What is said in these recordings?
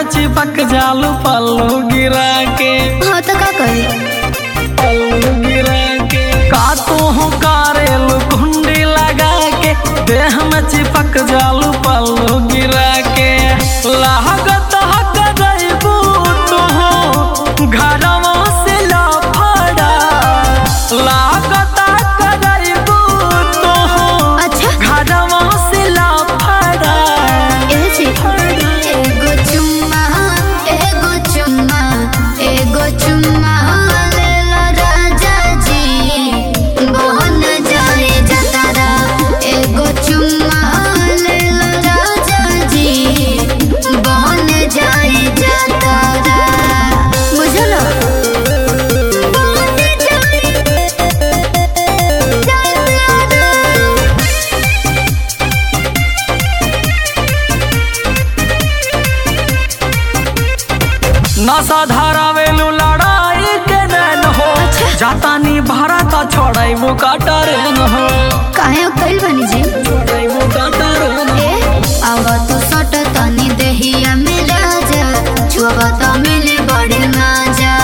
चिपक जालू पल्लू गिरा के हाँ तो का करी पल्लू गिरा के का तू हो कारेलू कुंडी लगा के देह में चिपक जालू पल्लू गिरा के लागत हक जइबू तू घरवा से लफड़ा लागत हक जइबू तू अच्छा घरवा से लफड़ा ए जी एगो चुम्मा एगो चुम्मा एगो चुम्मा ले लो राजा जी बहन जाए जतारा एगो चुम्मा ले लो राजा जी बहन जाए जतारा बुझलो बहन जाए जतारा नशा धरावेलू लड़ाई के नैन हो जातानी भारत छोड़ाइबू कटरेन हो काहे कइल बनी जी छोड़ाइबू कटरेन हो ए अब तो सट तनी देहिया में राजा छुआ तो मिली बड़ी मजा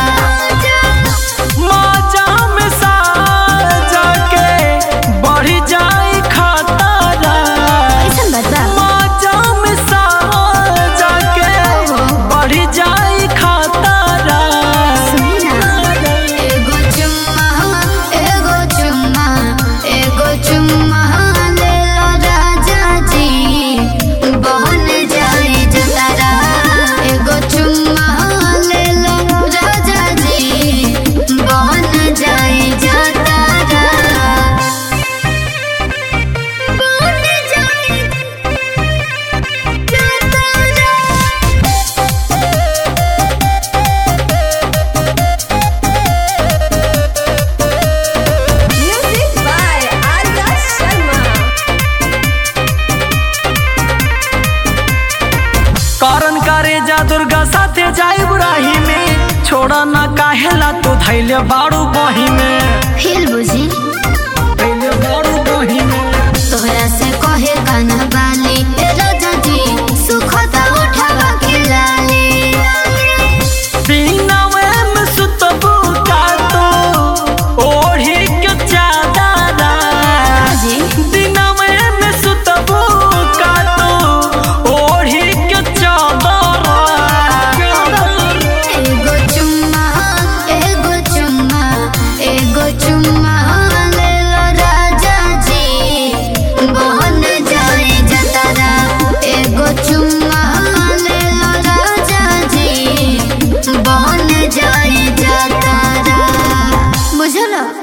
माजा में साजा के बढ़ी जाई खतरा ऐसन बात बा माजा में साजा के बढ़ी जाई खतरा सुनी ना एगो चुम्मा एगो चुम्मा एगो चुम्मा ले लो राजा जी बहन जाए जतारा एगो चुम्मा ले लो राजा जी बहन जाए जतारा बहन जाए जतारा Music by Arya Sharma. कारण करे जा दुर्गा साथे जाई बुराही में छोड़ा ना काहेला तू धैले बाड़ू बही में